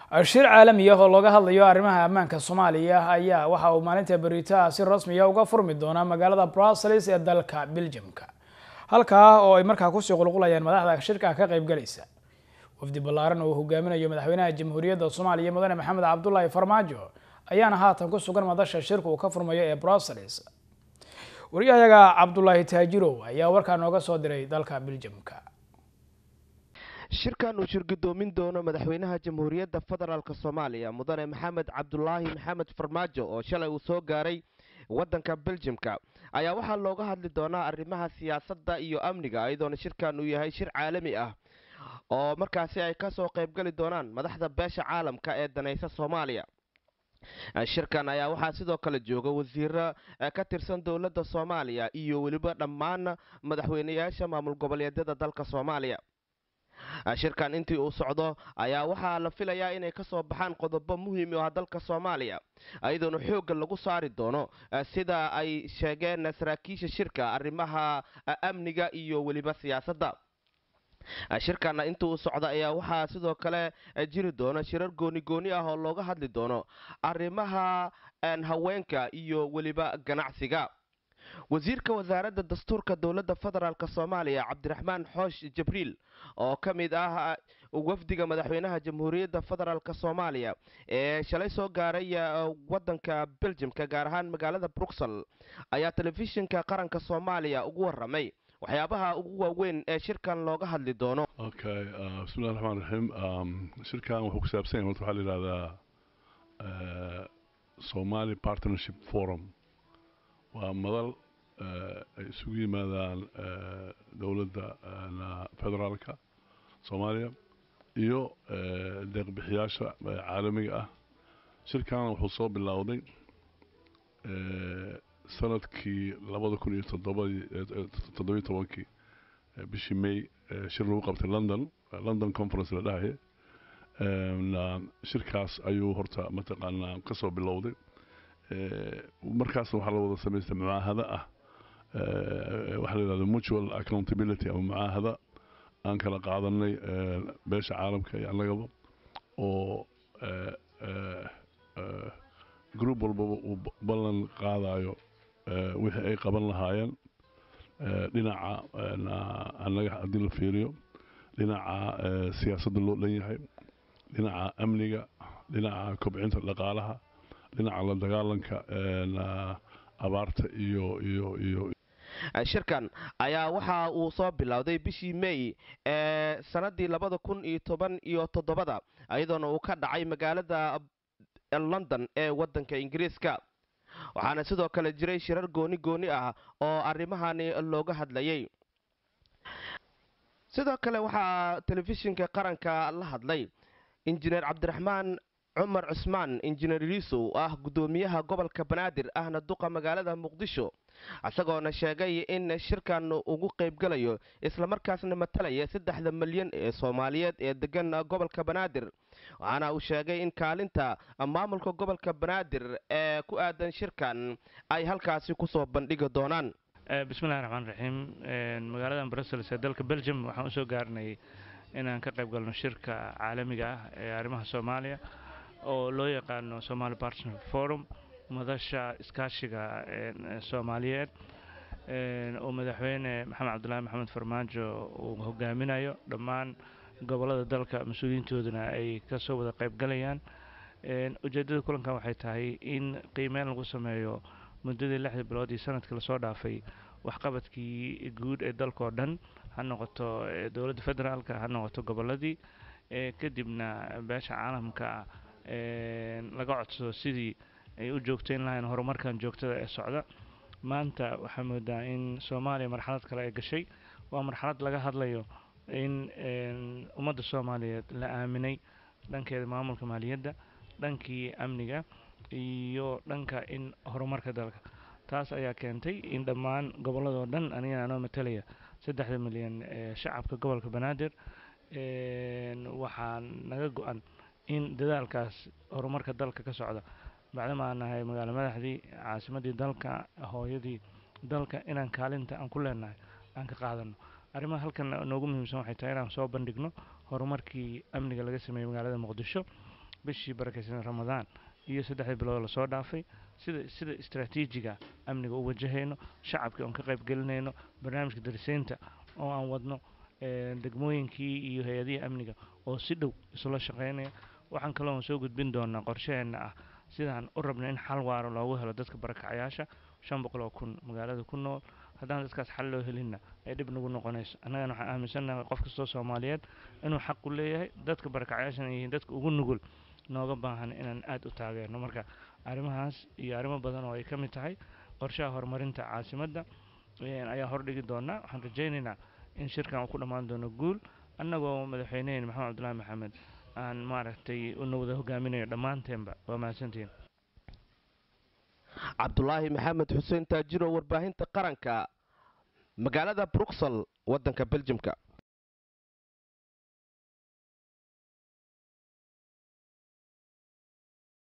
shir caalami ah oo looga hadlayo arrimaha ammaanka soomaaliya ayaa waxa uu maalinta beritaha si rasmiya uga furmi doonaa magaalada brussels ee dalka belgiumka halkaa oo ay markaa kusii qulqulayaan madaxda shirka ka qaybgalaysa wafdi ballaaran oo hogaaminayo madaxweynaha jamhuuriyadda soomaaliya mudane maxamed cabdulaahi farmaajo ayaana haatan ku sugan madasha shirka uu ka furmayo ee brussels wariyahayaga cabdulaahi taajirow ayaa warkaa nooga soo diray dalka belgiumka shirkan uu shirgudoomin doono madaxweynaha jamhuuriyadda federaalk soomaaliya mudane maxamed cabdulaahi maxamed farmaajo oo shalay uu soo gaaray waddanka beljimka ayaa waxaa looga hadli doonaa arrimaha siyaasadda iyo amniga iyadoona shirkan uu yahay shir caalami ah oo markaasi ay kasoo qaybgali doonaan madaxda beesha caalamka ee danaysa soomaaliya shirkan ayaa waxaa sidoo kale jooga wasiiro ka tirsan dowladda soomaaliya iyo weliba dhammaan madaxweyneyaasha maamul goboleedyada dalka soomaaliya shirkan intii uu socdo ayaa waxaa la filayaa inay kasoo baxaan qodobo muhiim u ah dalka soomaaliya iyadoona xoogga lagu saari doono sida ay sheegeen saraakiisha shirka arrimaha amniga iyo weliba siyaasadda shirkana inta uu socda ayaa waxaa sidoo kale jiri doona shirar gooni gooni ah oo looga hadli doono arrimaha haweenka iyo weliba ganacsiga wasiirka wasaaradda dastuurka dowladda federaalk soomaaliya cabdiraxmaan xoosh jibriil oo ka mid ah wafdiga madaxweynaha jamhuuriyadda federaalk soomaaliya ee shalay soo gaaray waddanka beljimka gaar ahaan magaalada bruxel ayaa telefishinka qaranka soomaaliya ugu waramay waxyaabaha ugu waaweyn ee shirkan looga hadli doono okay bismillahi raxmaan raxiim shirkan wuxuu ku saabsan yahay horta waxaa la yidhahdaa somali partnership forum waa madal ay isugu yimaadaan dowladda federaalka soomaaliya iyo deeqbixiyaasha caalamiga ah shirkan wuxuu soo bilowday sanadkii labada kun iyo toddobiyo tobankii bishii may shir lagu qabtay london london conference la dhahaye shirkaas ayuu horta mataqaanaa kasoo bilowday markaasna waxaa la wada samaystay mucaahado ah waxaa la yidhahda mutual accountability ama mucaahada aan kala qaadanay beesha caalamka iyo annagaba oo group walbaba uu ballan qaadayo wixii ay qaban lahaayeen dhinaca annaga haddii la fiiriyo dhinaca siyaasadda loo dhan yahay dhinaca amniga dhinaca kobcinta dhaqaalaha dhinaca la dagaalanka abaarta iyo iyo iyo shirkan ayaa waxa uu soo bilowday bishii may ee sanadii labada kun iyo toban iyo toddobada iyadoona uu ka dhacay magaalada london ee waddanka ingiriiska waxaana sidoo kale jiray shirar gooni gooni ah oo arrimahani looga hadlayay sidoo kale waxaa telefishinka qaranka la hadlay injineer cabdiraxmaan cumar cusmaan injineer liisow ah guddoomiyaha gobolka banaadir ahna duqa magaalada muqdisho isagoona sheegay in shirkan ugu qaybgalayo islamarkaasna matalaya saddexda milyan ee soomaaliyeed ee degan gobolka banaadir waxaana uu sheegay in kaalinta maamulka gobolka banaadir ee ku aadan shirkan ay halkaasi kusoo bandhigi doonaan bismillahi raxmaan raxiim magaalada brussels ee dalka belgium waxaan usoo gaarnay inaan ka qayb galno shirka caalamiga ah ee arrimaha soomaaliya oo loo yaqaano somali partner forum madasha iskaashiga soomaaliyeed oo madaxweyne maxamed cabdulaahi maxamed farmaajo uu hogaaminayo dhammaan gobolada dalka mas-uuliyiintooduna ay kasoo wada qaybgalayaan ujeedada kulankan waxay tahay in qiimeyn lagu sameeyo muddadii lixda bilood iyo sanadkii lasoo dhaafay waxqabadkii guud ee dalkao dhan ha noqoto dowladda federaalka ha noqoto goboladii kadibna beesha caalamka laga codsado sidii ay u joogtayn lahayn horumarkan joogtada ee socda maanta waxaa moodaa in soomaaliya marxalad kale ay gashay waa marxalad laga hadlayo in ummadda soomaaliyeed la aaminay dhankeeda maamulka maaliyadda dhankii amniga iyo dhanka in horumarka dalka taas ayaa keentay in dhammaan gobolladoo dhan aniga anoo matalaya saddexda milyan ee shacabka gobolka banaadir waxaa naga go-an in dadaalkaas horumarka dalka ka socda bacdama aan nahay magaalo madaxdii caasimadii dalka hooyadii dalka inaan kaalinta aan ku leenahay aan ka qaadano arrimaha halkan noogu muhiimsan waxay tahay inaan soo bandhigno horumarkii amniga laga sameeyey magaalada muqdisho bishii barakeysan ramadaan iyo saddexdii bilood lasoo dhaafay sida sida istraatiijiga amniga u wajahayno shacabkii oon ka qayb gelinayno barnaamijka dariseynta oo aan wadno degmooyinkii iyo hay-adihii amniga oo si dhow isula shaqeynaya waxaan kaloo soo gudbin doonaa qorshaheenna ah sidaan u rabna in xal waaro loogu helo dadka barakacayaasha shan boqol oo kun magaalada ku nool haddaan dadkaas xal loo helinna ay dhib nagu noqonayso annagana waxaan aaminsannahay qof kastoo soomaaliyeed inuu xaq u leeyahay dadka barakacayaashana yihiin dadka ugu nugul nooga baahan inaan aada u taageerno marka arrimahaas iyo arrimo badan oo ay ka mid tahay qorshaha horumarinta caasimadda ayaa hordhigi doonaa waxaan rajaynaynaa in shirkan uu ku dhammaan doono guul annagoo madaxweyneheen maxamed cabdullaahi maxamed aan maaragtay una wada hogaaminayo dhammaanteenba waa mahadsantihiin cabdulaahi maxamed xuseen taajiro warbaahinta qaranka magaalada bruxel waddanka beljimka